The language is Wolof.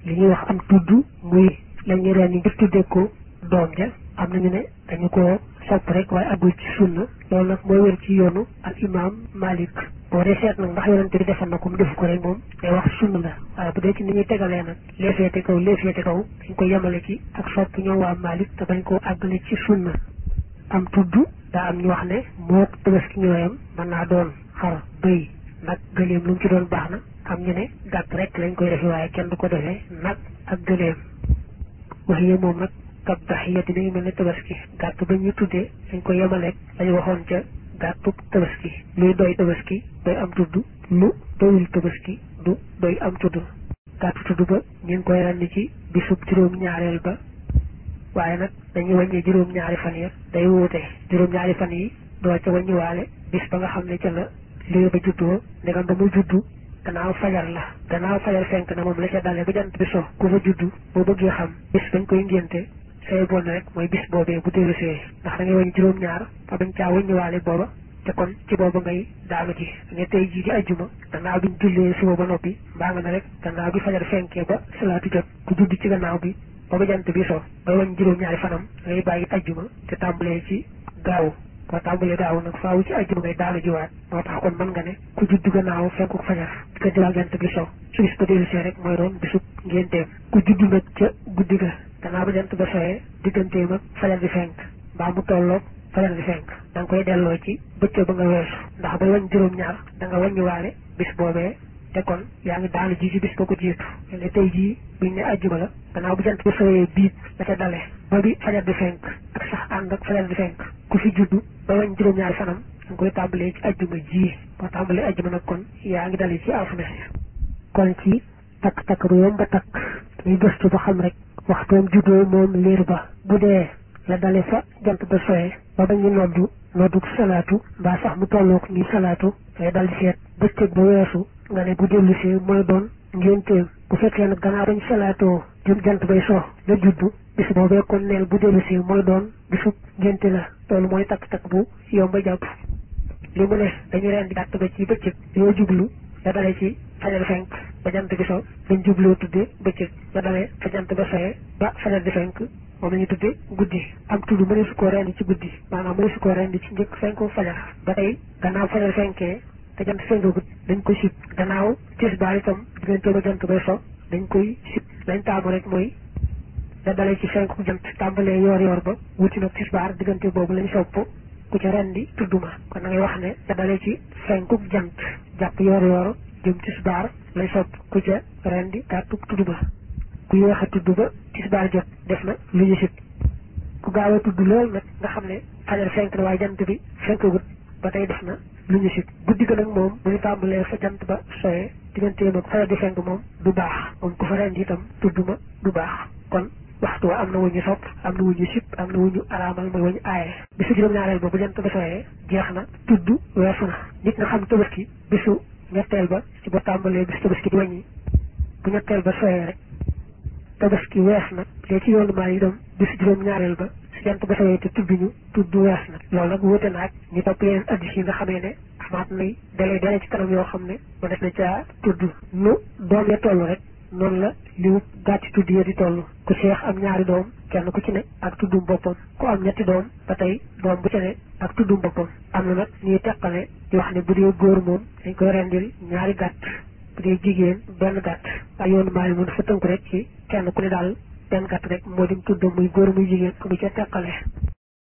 li ñuy wax am tudd muy la ñuy reen yi ngir tuddee ko doom ja am nañu ne dañu ko sopp rek waaye agul ci sunna loolu nag mooy wér ci yoonu al imam malik boo dee seet nag ndax yonente bi defoon na ko mu defu ko rek moom day wax sunna la waaye bu dee ci ni ñuy tegalee nag lee féete kaw lee féete kaw dañ ko yemale ci ak sopp ñoom waa malik te bañ koo àggale ci sunna am tudd daa am ñu wax ne moo tabaski ñooyam mën naa doon xar bëy nag gëléem lu mu ci doon baax na am ñu ne gàtt rek lañ koy defee waaye kenn du ko defee nag ak gëléem wax yi moom nag kab daxiyati mi ngi mel ne tabaski gàtt ba ñu tuddee dañ ko yemaleeg lañu waxoon ca gàttu tabaski luy doy tabaski doy am tudd lu doyul tabaski du doy am tudd gàttu tudd ba ñu ngi koy ràññi ci bisub juróom-ñaareel ba waaye nag dañuy wàññi juróom-ñaari fan ya day wuute juróom-ñaari fan yi doo ca wàññiwaale bis ba nga xam ne ca la liir ba juddoo ndegam ba mu juddu gannaaw fajar la gannaaw fajar fenk na moom la ca dalee ba jant bi so ku fa juddu boo bëggee xam bis bañ koy ngénte say bon rek mooy bis boobee bu dellu see ndax da ngay wàññi juróom-ñaar fa bañ caa wàññiwaale booba te kon ci booba ngay daanu ji nga tey jii di ajjuma gannaaw biñ jullee suba ba noppi mbaa nga ne rek gannaaw bi fajar fenkee ba salaatu jot ku judd ci gannaaw bi ba ba jant bi so bay wàññi juróom-ñaari fanam ngay bàyyi ajjuma te tàmbalee ci gaaw boo tàmbalee gaaw nag faawu ci ajjuma ngay daanu jiwaat moo tax kon mën nga ne ku judd gannaaw fenku fajar ka diwal jant bi so su bis ba dellu see rek mooy doon bisub ngénteem ku judd nag ca guddi ga gannaaw ba jant ba soyee digganteem ak fajar di fenk mbaa mu tolloog fajar di fenk da nga koy delloo ci bëccëg ba nga weesu ndax bay wañ juróom-ñaar da nga wàññiwaale bis boobee te kon yaa ngi daanu ji ci bis ba ko jiitu ne tey jii buñ ne ajjuma la gannaaw bu jant bi soyee biit la ca dale ba bi fajar di fenk ak sax ànd ak fajar di fenk ku fi juddu ba wañ juróom-ñaari fanam da nga koy tàmbalee ci ajjuma ji boo tàmbalee ajjuma nag kon yaa ngi dale ci alxames kon ci takk-takk bu yomb ba takk ñuy gëstu ba xam rek waxtoom juddoo moom liir ba bu dee la dale fa jant ba soyee ba ba ñu noddu noddu salaatu mbaa sax mu tollook ñuy salaatu ngay dal di seet bëccëg ba weesu nga ne bu dellu see mooy doon ngénteem bu fekkee nag gannaaw bañ salaatoo jëm jant bay so la juddu bis boobee kon neel bu dellu see mooy doon bisub ngénte la loolu mooy takk-takk bu yomb jàpp li mu ne dañu reen di gàtt ba ci bëccëg yoo jublu la dale ci fajar fenk ba jant bi so dañ jubloo tudde bëccëg la dale fa jant ba soyee ba fajar di fenk moom la ñu tudde guddi am tudd mëne su koo rendi ci guddi maanaam mëne su koo rendi ci njëkk fenku fajar ba tey gannaaw fajar fenkee te jant fenkagut dañ koy sib gannaaw tisbaar itam diggante ba jant bay so dañ koy sib lañ taamu rek mooy da dalee ci fenku jant tàmbalee yoor yoor ba wuti nag tisbaar diggante boobu lañ sopp ku ca rendi tudduma kon da ngay wax ne da dalee ci fenku jant jàpp yoor yoor jëm tisbaar lay sopp ku ca rendi gàttu tudduma ku yéex a tudd ba tisbaar jot def na lu ñu sib ku gaaw a tudd lool nag nga xam ne fajar fenk na waaye jant bi fenkagut ba tey def na lu ñu sib guddi ga nag moom bu ñu tàmbalee fa jant ba soyee digganteem ak fajar di fenk moom du baax moom ku fa rendi itam tudduma du baax kon waxtu wa am na wuñu sopp am na wuñu sib am na wuñu araamal mooy wuñu aaye bisu juróom-ñaareel ba bu jant ba soyee jeex na tudd weesu na nit nga xam tabaski bisu ñetteel ba ci ba tàmbalee bisu tabaski di wàññi bu ñetteel ba soyee rek tabaski wees na léegi ci yoonu maa yi doom bisu juróom-ñaareel ba su jant ba soyee te tudd ñu tudd wees na loolu nag wuute na ak ñu topp yeneen addis yi nga xamee ne amaat nay dalee dalee ci kanam yoo xam ne ma def na caa tudd nu doom ya toll rek noonu la liwu gàtti tudd ya di toll ku seex am ñaari doom kenn ku ci ne ak tuddum boppam ku am ñetti doom ba tey doom bu ci ne ak tuddum boppam am na nag ñuy teqale di wax ne bu dee góor moom dañ koy rendil ñaari gàtt bu dee jigéen benn gàtt waaye yoonu maa yi mun fa tënku rek ci kenn ku ne daal benn gàtt rek moo dim tuddam muy góor muy jigéen ku mu ca teqale